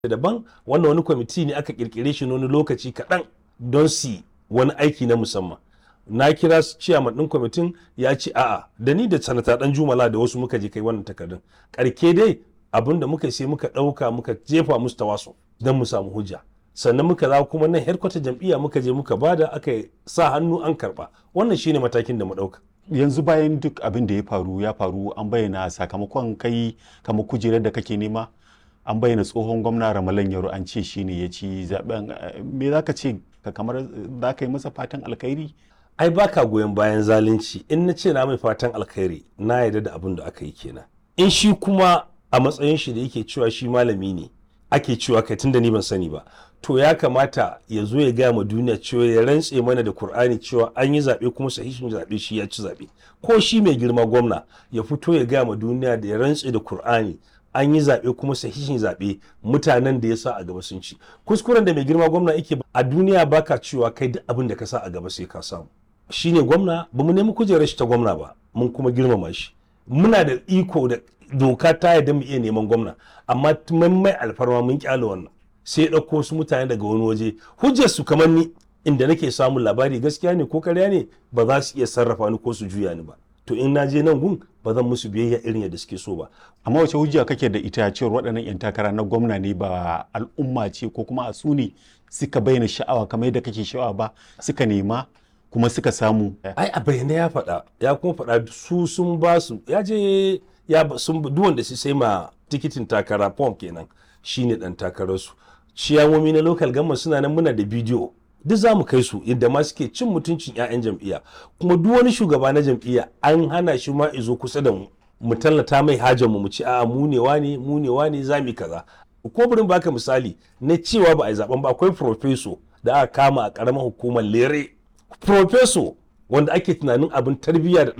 daban wannan wani kwamiti ne aka kirkire shi na wani lokaci kaɗan don su wani aiki na musamman na kira ciyaman ɗin kwamitin ya ce a'a da ni da sanata ɗan jumala da wasu muka je kai wannan takardun karke dai abin da muka sai muka ɗauka muka jefa musu tawaso don mu samu hujja sannan muka za kuma nan herkwata jam'iyya muka je muka bada aka sa hannu an karɓa wannan shine matakin da mu ɗauka yanzu bayan duk abin da ya faru ya faru an bayyana sakamakon kai kamar kujerar da kake nema an bayyana tsohon gwamna ramalan yaro an ce shine ya ci zaben me za ka ce ka kamar za ka yi masa fatan alkhairi ai baka goyon bayan zalunci in na ce na mai fatan alkhairi na yarda da abin da aka yi kenan in shi kuma a matsayin shi da yake cewa shi malami ne ake cewa kai tunda ni ban sani ba to ya kamata ya zo ya gaya ma duniya cewa ya rantse mana da Kur'ani cewa an yi zaɓe kuma sahihin zaɓe shi ya ci zaɓe ko shi mai girma gwamna ya fito ya gaya ma duniya da ya rantse da Kur'ani an yi zaɓe kuma sahihin zaɓe mutanen da ya sa a gaba sun ci kuskuren da mai girma gwamna yake a duniya baka cewa kai duk abin da ka sa a gaba sai ka samu shine gwamna ba mu nemi kujerar shi ta gwamna ba mun kuma girmama shi muna da iko da doka ta yadda mu iya neman gwamna amma mun mai alfarma mun kyale wannan sai ɗauko wasu mutane daga wani waje hujjar su kamar ni inda nake samun labari gaskiya ne ko karya ne ba za su iya sarrafa ni ko su juya ni ba to in na je nan gun ba zan musu biyayya irin yadda suke so ba amma wace hujja kake da ita cewar waɗannan 'yan takara na gwamna ne ba al'umma ce ko kuma a su ne suka bayyana sha'awa kamar yadda kake sha'awa ba suka nema kuma suka samu ai a bayyana ya faɗa ya kuma faɗa su sun ba su ya je ya sun duk wanda su sai ma tikitin takara form kenan shine dan takararsu ciyamomi na local government suna nan muna da bidiyo duk za mu kai su inda ma suke cin mutuncin 'ya'yan jam'iyya kuma duk wani shugaba na jam'iyya an hana shi ma izo kusa da mu mu tallata mai hajar mu mu ci a mu ne wane mu ne wane za mu kaza ko burin baka misali na cewa ba a yi zaben ba akwai profeso da aka kama a karamar hukumar lere profeso wanda ake tunanin abin tarbiyya da